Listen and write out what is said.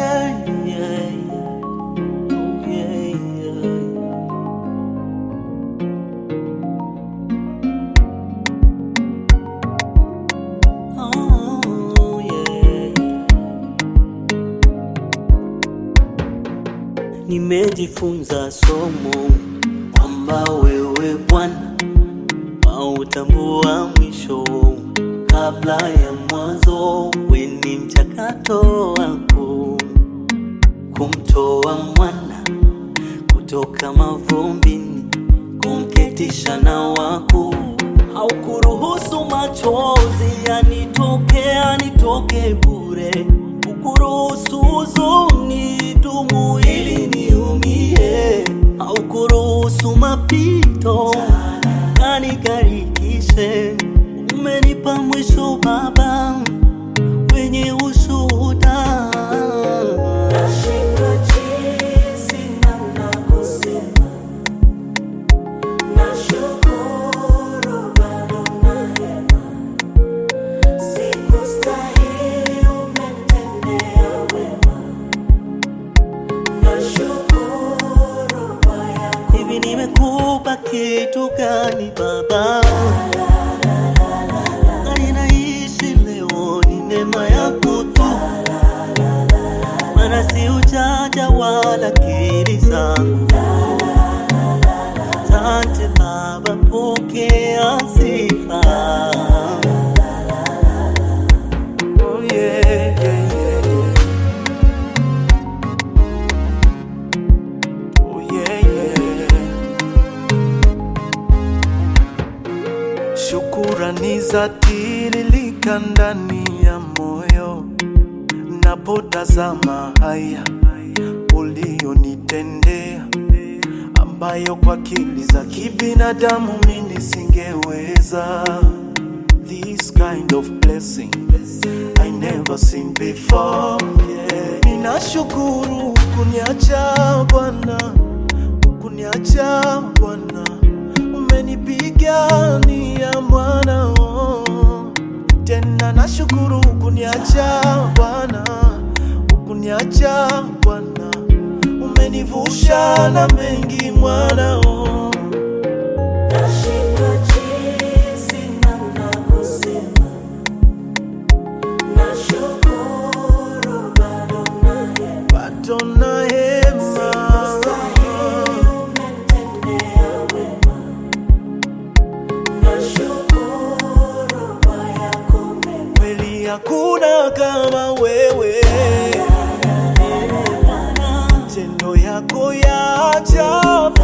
yeah, yeah. Oh, yeah, yeah. Oh, yeah. Nimejifunza somo kwamba wewe Bwana wautambua mwisho kabla ya mwanzo. We ni mchakato wako kumtoa mwana kutoka mavumbini, kumketisha na wako. Haukuruhusu machozi yanitoke yanitoke bure, ukuruhusu huzuni dumu ili niumie, haukuruhusu mapito kanikarikishe. Umenipa mwisho Baba wenye ushuhuda. Nashindwa jinsi namna kusema, nashukuru bado na hema, sikustahili umetendea wema, nashukuru kwa yako Hivi nimekupa kitu gani Baba? Na ninaishi leo ni neema yako tu, maana si ujanja wala akili zangu. Asante Baba, pokea sifa. Oh, yeah, yeah, yeah, yeah. Oh, yeah, yeah. Shukurani za tiririka ndani ya moyo napotazama haya ulionitendea, ambayo kwa akili za kibinadamu mimi singeweza. This kind of blessing I never seen before. Yeah. Ninashukuru kuniacha Bwana, kuniacha Bwana, umenipigania mwana oh. Tena nashukuru kuniacha Bwana, kuniacha Bwana, umenivusha na mengi mwana oh. Nashindwa jinsi namna kusema, nashukuru bado na hema, Bado na hema sikustahili umetendea wema, nashukuru kwa yako mema. kweli hakuna kama wewe, matendo yako ya ajabu